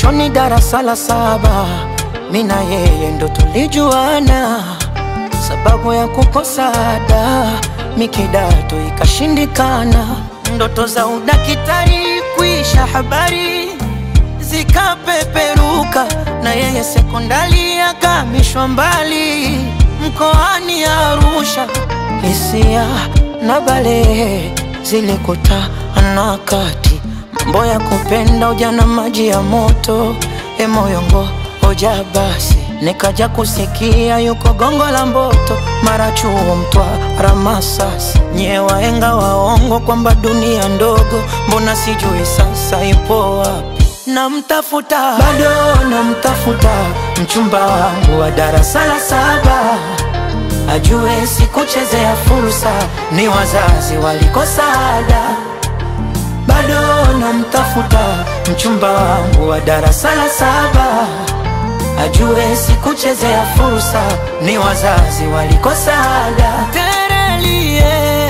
mwishoni darasa la saba, mi na yeye ndo tulijuana, sababu ya kukosa ada mi kidato ikashindikana, ndoto za udakitari kuisha habari zikapeperuka, na yeye sekondari akamishwa mbali mkoani Arusha. Hisia na balehe zilikutana kati, mambo ya kupenda ujana, maji ya moto, e moyongo hoja basi nikaja kusikia yuko gongo la Mboto, mara chuo Mtwara, Masasi, nye waenga waongo kwamba dunia ndogo, mbona sijui sasa ipo wapi? Namtafuta bado namtafuta, mchumba wangu wa darasa la saba, ajue sikuchezea fursa, ni wazazi walikosa ada. Bado namtafuta, mchumba wangu wa darasa la saba ajue sikuchezea fursa, ni wazazi walikosa ada. Terelie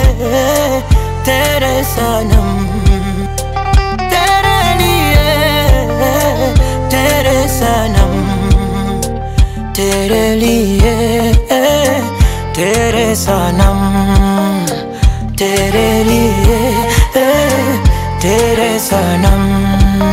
tere sanam, terelie tere sanam, terelie tere sanam, terelie tere sanam.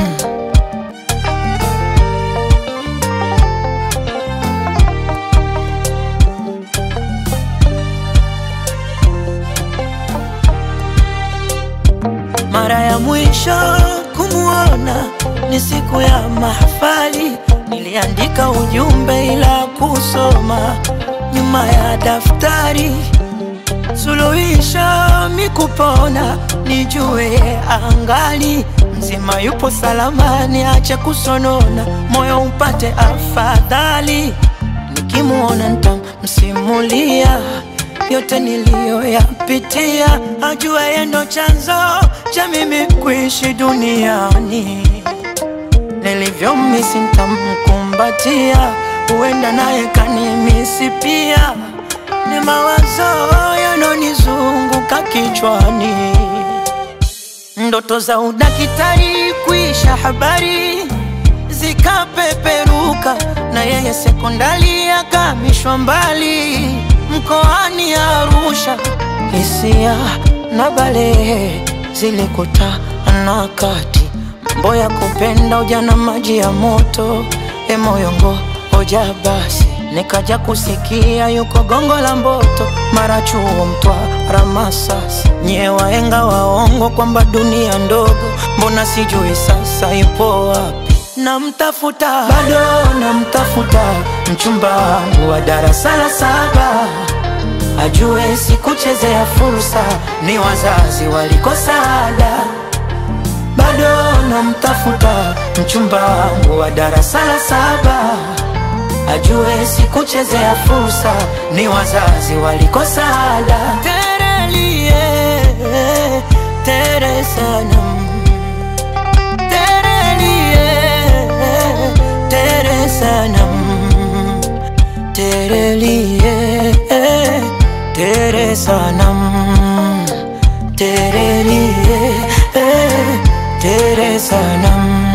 Mara ya mwisho kumuona ni siku ya mahafali, niliandika ujumbe ila kusoma nyuma ya daftari. Suluhisho mikupona, nijue angali mzima, yupo salama, niache kusonona, moyo upate afadhali. Nikimuona nitamsimulia yote niliyoyapitia, ajua yeye ndo chanzo cha mimi kuishi duniani. Nilivyomisi nitamkumbatia, huenda naye kanimisi pia. Ni mawazo yanonizunguka kichwani, ndoto za udakitari kuisha habari zikapeperuka, na yeye sekondari akamishwa mbali mkoani Arusha. Hisia na balehe zilikutana kati, mambo ya kupenda ujana, maji ya moto, e moyongo hoja basi nikaja kusikia yuko gongo la Mboto, mara chuo Mtwara, Masasi, nye waenga waongo kwamba dunia ndogo, mbona sijui sasa ipo wapi? Namtafuta bado namtafuta, mchumba wangu wa darasa la saba, ajue sikuchezea fursa, ni wazazi walikosa ada. Bado namtafuta, mchumba wangu wa darasa la saba, ajue sikuchezea fursa, ni wazazi walikosa ada. Terelie tere sanam tere sanam terelie tere sanam terelie tere sanam